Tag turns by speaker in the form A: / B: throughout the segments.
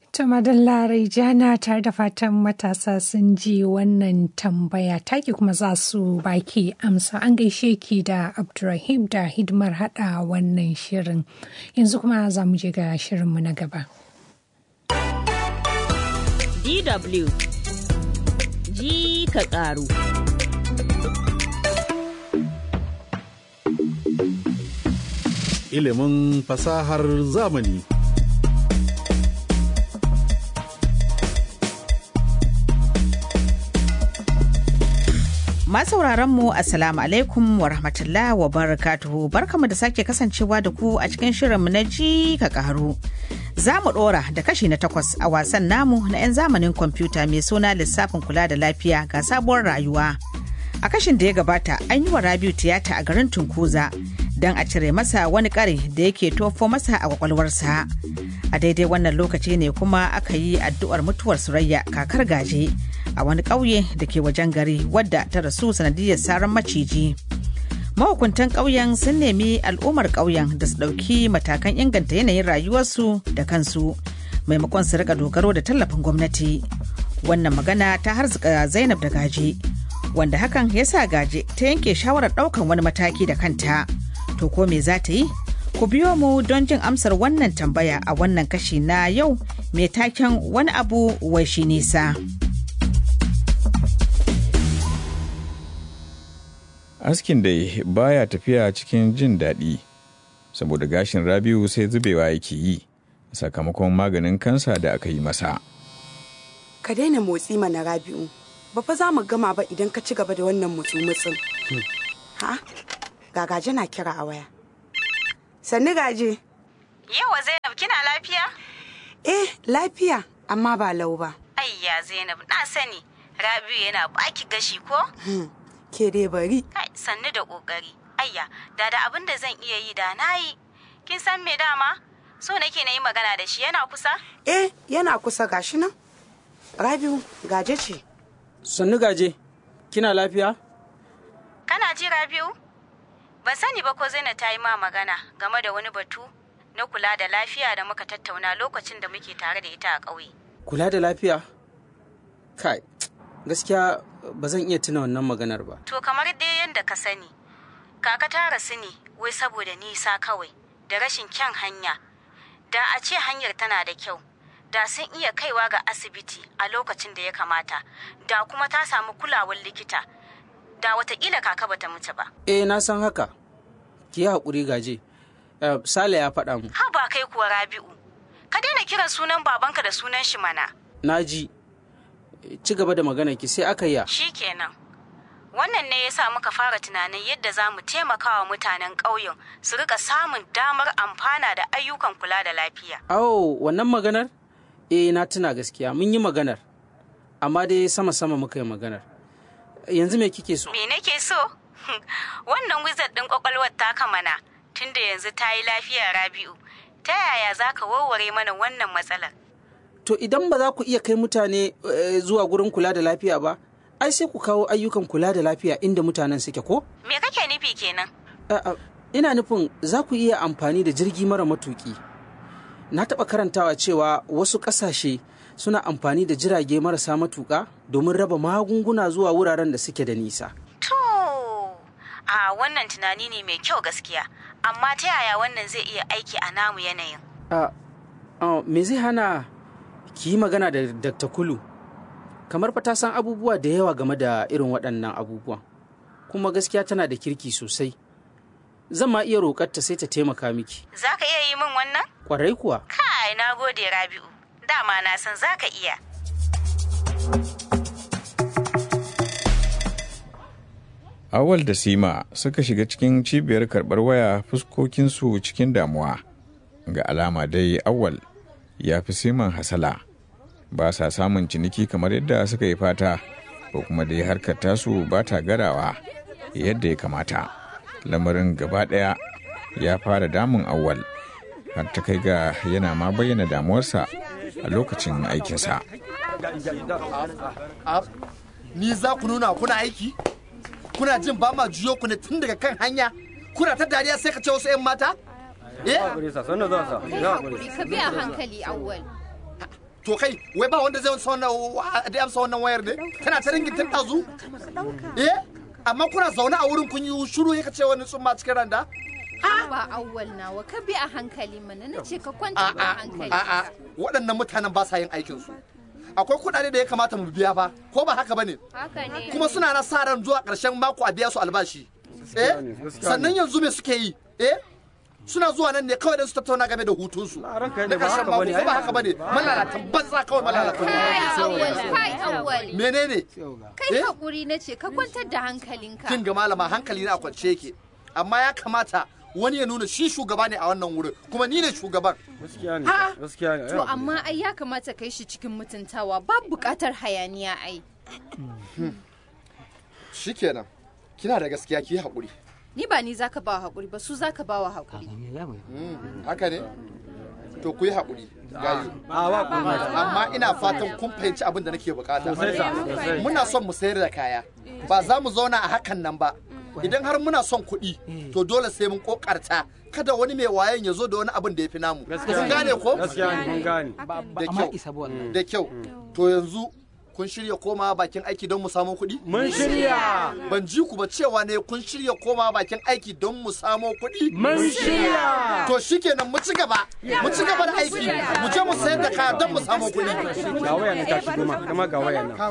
A: To madalla jana tare da fatan matasa sun ji wannan tambaya taki kuma za su baki amsa an gaishe ki da Abdurrahim da hidimar hada wannan shirin. Yanzu kuma za mu je ga shirinmu na gaba.
B: DW ji ka ƙaru.
C: Ilimin fasahar zamani.
D: Masauraran mu Assalamu alaikum wa rahmatullah wa barakatuhu barkamu da sake kasancewa da ku a cikin shirinmu na ji ka karu. Za mu ɗora da kashi na takwas a wasan namu na 'yan zamanin kwamfuta mai suna lissafin kula da lafiya ga sabuwar rayuwa. A kashin da ya gabata an yi wa Rabiu tiyata a garin Tunkuza don a cire masa wani kare da yake tofo masa a kwakwalwarsa. A daidai wannan lokaci ne kuma aka yi addu'ar mutuwar Surayya kakar gaje. a wani ƙauye da ke wajen gari wadda ta rasu sanadiyar saran maciji. Mahukuntan ƙauyen sun nemi al'ummar ƙauyen da su ɗauki matakan inganta yanayin rayuwarsu da kansu maimakon su rika dogaro da tallafin gwamnati. Wannan magana ta harzuka Zainab da gaje, wanda hakan ya sa gaje ta yanke shawarar ɗaukan wani mataki da kanta. To ko me za ta yi? Ku biyo mu don jin amsar wannan tambaya a wannan kashi na yau mai taken wani abu wai shi nisa.
E: askin dai baya tafiya cikin jin daɗi saboda gashin rabiu sai zubewa yake yi sakamakon maganin kansa da aka yi masa
F: ka daina motsi mana rabi'u ba fa za mu gama ba idan ka ci gaba da wannan mutsu-mutsun ha gagaje na kira a waya sannu gaje
G: yawa zainab kina lafiya
F: eh lafiya amma ba lau ba
G: ayya zainab na sani rabi'u yana baki gashi ko
F: ke dai bari.
G: Kai sannu da kokari. Ayya, da da abin da zan iya yi da na yi. Kin san me dama? So nake na yi magana da shi yana kusa?
F: Eh, yana kusa gashi nan. Rabiu, gaje ce.
H: Sannu gaje, kina lafiya?
G: Kana ji Rabiu? Ban sani ba ko Zainab ta yi ma magana game da wani batu na kula da lafiya da muka tattauna lokacin da muke tare da ita a ƙauye.
H: Kula da lafiya? Kai, gaskiya ba zan iya tuna wannan maganar ba.
G: To kamar dai yadda ka sani, kaka ta rasu ne wai saboda nisa kawai da rashin kyan hanya. Da a ce hanyar tana da kyau, da sun iya kaiwa ga asibiti a lokacin da ya kamata, da kuma ta samu kulawar likita, da watakila kaka bata mutu ba.
H: Eh na san haka, ki yi haƙuri gaje. Uh, Sale ya faɗa mu.
G: Ha ba kai kuwa Rabi'u, ka daina kiran sunan babanka da sunan shi mana.
H: Na ji, ci gaba da magana ki sai aka yi
G: Shi kenan. Wannan ne ya sa muka fara tunanin yadda za mu taimaka wa mutanen ƙauyen su rika samun damar amfana da ayyukan kula da lafiya.
H: Awo, wannan maganar? Eh, na tuna gaskiya, mun yi maganar. Amma dai sama-sama muka yi maganar. Yanzu me kike so?
G: Me nake so? Wannan wizard ɗin ƙwaƙwalwar taka mana, tunda yanzu ta yi lafiya Rabi'u. Ta yaya za ka warware mana wannan matsalar?
H: To idan ba za ku iya kai mutane zuwa gurin kula da lafiya ba, ai sai ku kawo ayyukan kula da lafiya inda mutanen suke ko?
G: Me kake nufi kenan?
H: Ina nufin za ku iya amfani da jirgi mara matuki. Na taɓa karantawa cewa wasu ƙasashe suna amfani da jirage marasa matuƙa domin raba magunguna zuwa wuraren da suke da nisa.
G: To, a wannan tunani ne mai kyau gaskiya, amma ta yaya wannan zai iya aiki a namu yanayin?
H: me zai hana ki yi magana da Dr. Kulu kamar fa ta san abubuwa da yawa game da irin waɗannan abubuwan kuma gaskiya tana da kirki sosai zan ma iya roƙarta sai ta taimaka miki
G: Za ka iya yi min wannan?
H: ƙwarai kuwa
G: Kai, na gode Rabi'u. Dama na san za ka iya.
E: awal da sima suka shiga cikin cibiyar karɓar waya fuskokinsu cikin damuwa ga alama dai awal ya fi siman hasala ba sa samun ciniki kamar yadda suka yi fata ko kuma dai harkar tasu ba ta garawa yadda ya kamata lamarin gaba ɗaya ya fara damun awal har ta kai ga yana ma bayyana damuwarsa a lokacin aikinsa
I: ni za ku nuna kuna aiki kuna jin ba ma juyo ku ne tun daga kan hanya kuna ta dariya sai ka ce wasu 'yan mata eh
J: ka biya hankali awwal
I: to kai wai ba wanda zai amsa wannan da amsa wannan wayar ne tana ta ringin tun ɗazu eh amma kuna zaune a wurin kun yi shiru ya ce wani tsumma cikin randa
J: ba awwal nawa ka bi a hankali mana na ce ka kwanta a hankali
I: a'a waɗannan mutanen ba sa yin aikin su akwai kuɗaɗe da ya kamata mu biya fa ko ba haka bane
J: haka ne
I: kuma suna na sa ran zuwa ƙarshen mako a biya su albashi eh sannan yanzu me suke yi eh suna zuwa nan ne kawai don su tattauna game da hutunsu na ƙarshen mako ko ba haka bane malalatan banza kawai malalatan
J: kai awwal kai awwal
I: menene
J: kai
I: Eh?
J: hakuri na ce ka kwantar da hankalinka
I: kin ga malama hankali na a kwance yake amma ya kamata wani ya nuna shi shugaba ne a wannan wurin kuma ni ne shugaban
K: gaskiya ne
I: Ha?
K: gaskiya ne
J: to amma ai ya kamata kai shi cikin mutuntawa babu bukatar hayaniya ai
I: shikenan kina da gaskiya ki yi haƙuri
J: ni ba ni zaka ba hakuri ba su zaka ba wa hakuri
I: haka ne to ku yi haƙuri gayu
K: a ba komai
I: amma ina fatan kun fahimci abin da nake bukata
K: Sosai sa, sosai.
I: muna son mu sayar da kaya ba za mu zauna a hakan nan ba idan har muna son kuɗi to dole sai mun kokarta kada wani mai wayan ya zo da wani abin da ya fi namu kun gane ko
K: gaskiya ne mun gane
I: da kyau da kyau to yanzu kun shirya koma bakin aiki don mu samu kuɗi
K: mun shirya
I: ban ji ku ba cewa ne kun shirya koma bakin aiki don mu samo kuɗi
K: mun shirya
I: to shikenan mu ci gaba mu ci gaba da aiki mu je mu sayar da kaya don mu samu kuɗi
K: ga waya nan ta shigo ma kuma ga waya nan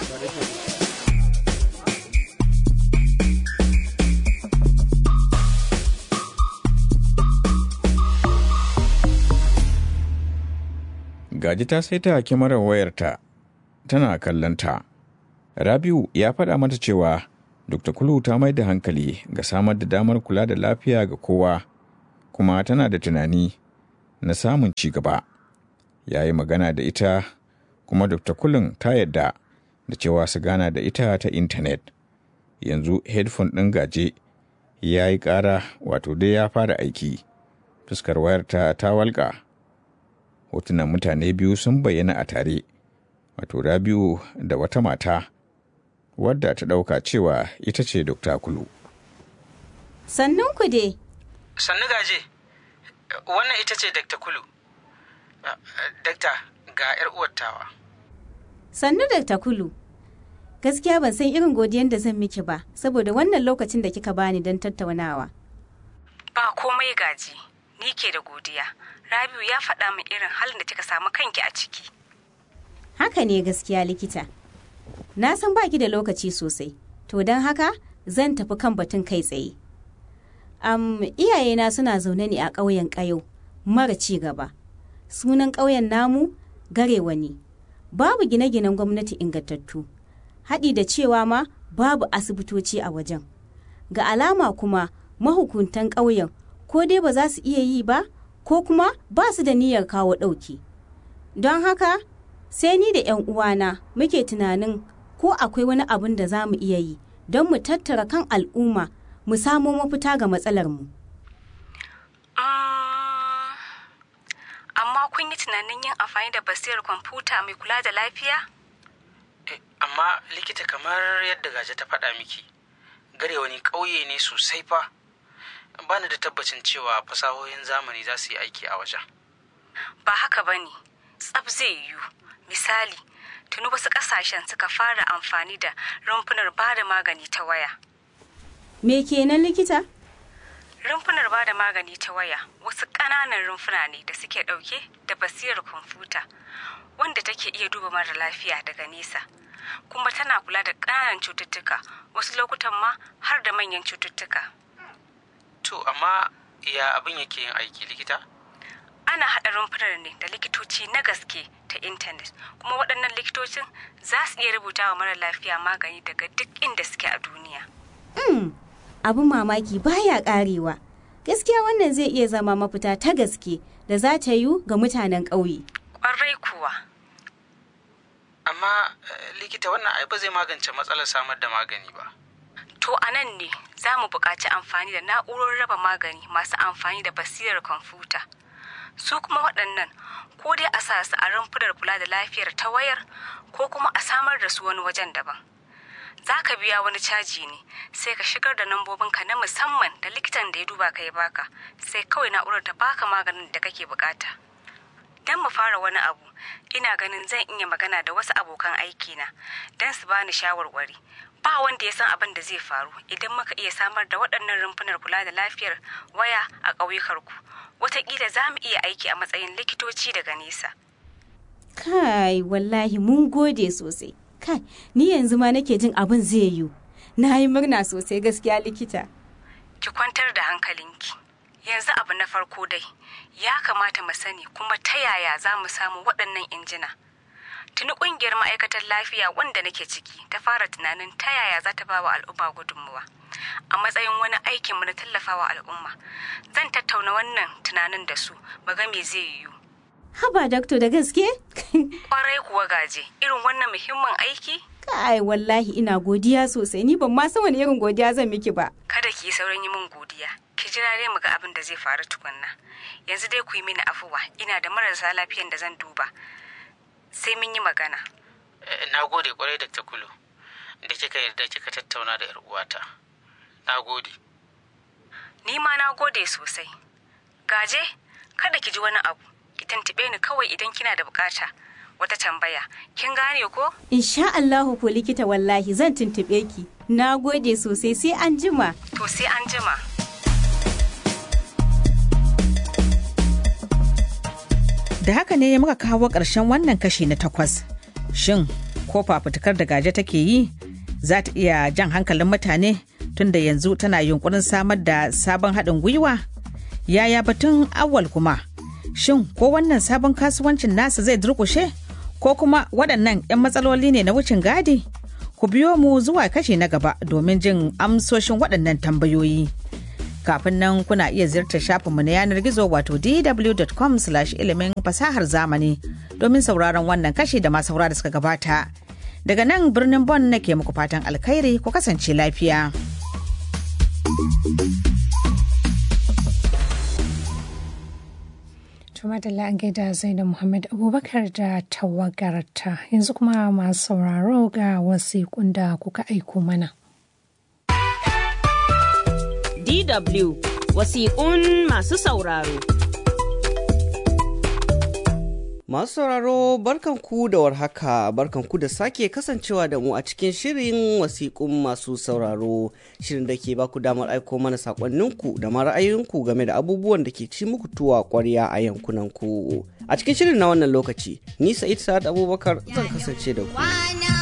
E: Gaji ta saita kyamarar wayarta tana kallonta. Rabiu ya faɗa mata cewa Dr. Kulu ta mai da hankali ga samar da damar kula da lafiya ga kowa, kuma tana da tunani na samun ci gaba. Ya yi magana da ita, kuma Dr. Kulun ta yadda da cewa su gana da ita ta intanet. Yanzu headphone ɗin gaje ya yi ƙara wato dai ya fara aiki. Fuskar wayarta ta walƙa. hotunan mutane biyu sun bayyana a tare wato rabiu da wata mata wadda ta ɗauka cewa ita ce dokta kulu
G: Sannun ku dai,
H: sannu gaje wannan ita ce dakta kulu dakta ga 'yar uwattawa
G: sannu da Kulu. Gaskiya ban san irin godiyan da zan miki ba, saboda wannan lokacin da kika bani don tattaunawa.
L: Ba komai gaji, ni ke da godiya. Rabiu ya faɗa min irin halin da kika samu kanki a ciki.
G: Haka ne gaskiya likita. Na san baki da lokaci sosai, to don haka zan tafi kan batun kai tsaye. Am iyayena suna zaune ne a ƙauyen ƙayo, mara ci gaba. Sunan ƙauyen namu garewa ne. Babu gine-ginen gwamnati ingantattu. Haɗi da cewa ma babu asibitoci a wajen. Ga alama kuma mahukuntan ƙauyen ko dai ba za su iya yi ba ko kuma ba su da niyyar kawo ɗauki. Don haka sai ni da 'yan uwana muke tunanin ko akwai wani abin da za mu iya yi don mu tattara kan al'umma mu samo mafita ga matsalarmu.
L: Mm, Amma kun yi tunanin yin amfani da basirar kwamfuta mai kula da lafiya?
H: amma likita kamar yadda gaje ta faɗa miki gare wani ƙauye ne sosai fa ba ni da tabbacin cewa fasahohin zamani za su yi aiki a wajen
L: Ba haka ba ne, tsab zai yiwu. Misali, tuni wasu ƙasashen suka fara amfani da rumfunar ba da magani ta waya.
G: Me kenan likita?
L: Rumfunar ba da magani ta waya wasu ƙananan rumfuna ne da suke ɗauke da basirar kwamfuta wanda take iya duba mara lafiya daga nesa. Kuma tana kula da ƙananan cututtuka wasu lokutan ma har da manyan cututtuka.
H: to amma ya abin yake yin aiki likita
L: Ana haɗa rumfunar ne da likitoci na gaske ta intanet kuma waɗannan likitocin za su iya rubuta wa mara lafiya magani daga duk inda suke a duniya.
G: Mm, abin mamaki baya karewa. Gaskiya wannan zai iya zama mafita ta gaske da za ta yiwu ga mutanen ƙauye.
L: Ƙwarai kuwa.
H: amma eh, likita wannan ai ba zai magance matsalar samar da magani ba
L: To a nan ne za mu buƙaci amfani da na'urorin raba magani masu amfani da basirar kwamfuta. Su kuma waɗannan ko dai a sa su a rumfunar kula da lafiyar ta wayar ko kuma a samar da su wani wajen daban. Za ka biya wani caji ne sai ka shigar da nambobinka na musamman da likitan da ya duba ka ya baka sai kawai na'urar ta baka maganin da kake bukata. Don mu fara wani abu ina ganin zan iya magana da wasu abokan aikina don su bani shawarwari ba wanda ya san abin da zai faru idan muka iya samar da waɗannan rumfunar kula da lafiyar waya a ƙauyukarku wataƙila za mu iya aiki a matsayin likitoci daga nesa
M: Kai, wallahi mun gode sosai. Kai, ni yanzu ma nake jin abin zai yiwu. Na yi murna sosai gaskiya likita.
L: ki kwantar da hankalinki yanzu abu na farko dai ya kamata mu sani kuma ta yaya za mu samu waɗannan injina tuni ƙungiyar ma'aikatar lafiya wanda nake ciki ta fara tunanin ta yaya za ta ba wa al'umma gudunmuwa a matsayin wani aikinmu na tallafawa al'umma zan tattauna wannan tunanin da su mu ga me zai yiwu
M: Haba dakto da gaske?
L: kwarai kuwa gaje irin wannan muhimmin aiki
M: Kai, wallahi ina godiya sosai. Ni ban ma san wani irin godiya zan miki ba.
L: kada ki yi saurin yi min godiya ki jira dai mu ga abin da zai faru tukunna yanzu dai ku yi mini afuwa ina da marasa lafiyan da zan duba sai mun yi magana
H: na gode kwarai da takulu da kika yarda kika tattauna da 'yar uwata na gode
L: ni ma na gode sosai gaje kada ki ji wani abu ki tantube ni kawai idan kina da bukata wata tambaya kin gane ko
M: Insha Allahu ko likita wallahi zan tuntube ki. Na gode sosai sai an jima.
L: to sai an jima
D: Da haka ne muka kawo ƙarshen wannan kashi na takwas. Shin, ko fafutukar da gaje take yi za ta iya jan hankalin mutane tunda yanzu tana yunkurin samar da sabon haɗin gwiwa? Yaya batun awal kuma? Shin, ko wannan sabon kasuwancin nasa zai durƙushe? Ko kuma waɗannan 'yan matsaloli ne na wucin gadi? Ku biyo mu zuwa kashi na gaba domin jin amsoshin waɗannan tambayoyi. kafin nan kuna iya ziyartar shafinmu na yanar gizo wato dw.com ilimin fasahar zamani domin sauraron wannan kashi da masu saura da suka gabata daga nan birnin bon nake muku fatan alkhairi ku kasance lafiya
A: Tuma da an gaida Zainab Muhammad Abubakar da tawagarta yanzu kuma masu sauraro ga wasiƙun da kuka aiko mana.
B: DW wasiƙun masu sauraro.
N: Masu sauraro barkanku da warhaka barkanku da sake kasancewa da mu a cikin shirin wasiƙun masu sauraro shirin da ke baku damar aiko mana saƙonninku da ma ra'ayoyinku game da abubuwan da ke ci muku tuwa ƙwarya a yankunanku. A cikin shirin na wannan lokaci, ni Sa'id Sa'ad Abubakar zan kasance da ku.